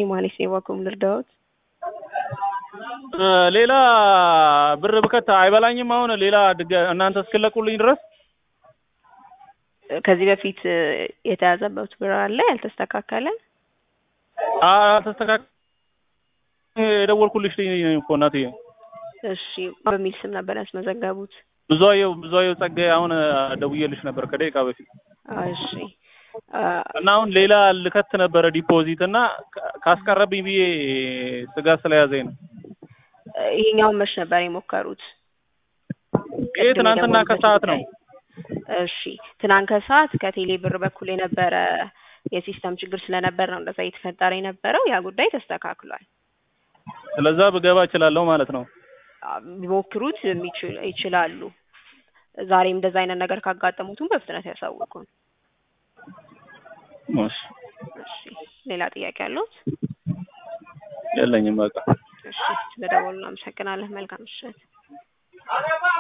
ማለት ነው የዋኩም ልርዳዎት? ሌላ ብር ብከት አይበላኝም። አሁን ሌላ ድጋ- እናንተ እስክለቁልኝ ድረስ ከዚህ በፊት የተያዘበት ብር አለ ያልተስተካከለ? አልተስተካከ የደወልኩልሽ ነኝ እኮ እናትዬ። እሺ በሚል ስም ነበር ያስመዘገቡት? ብዙአየሁ ብዙአየሁ ጸጋዬ። አሁን ደውዬልሽ ነበር ከደቂቃ በፊት እሺ እና አሁን ሌላ ልከት ነበረ ዲፖዚት እና ካስቀረብኝ ብዬ ስጋት ስለያዘኝ ነው። ይሄኛውን መች ነበር የሞከሩት? ይሄ ቅድም ትናንትና የደወሉበት ከሰዓት ነው። ጉዳይ። እሺ ትናንት ከሰዓት ከቴሌ ብር በኩል የነበረ የሲስተም ችግር ስለነበር ነው እንደዛ እየተፈጠረ የነበረው። ያ ጉዳይ ተስተካክሏል። ስለዛ ብገባ እችላለሁ ማለት ነው። ቢሞክሩት የሚችል- ይችላሉ። ዛሬም እንደዛ አይነት ነገር ካጋጠሙትም በፍጥነት ያሳውቁን። እሺ እሺ ሌላ ጥያቄ አለዎት? የለኝም በቃ። እሺ ስለደወሉ እናመሰግናለን። መልካም ምሽት።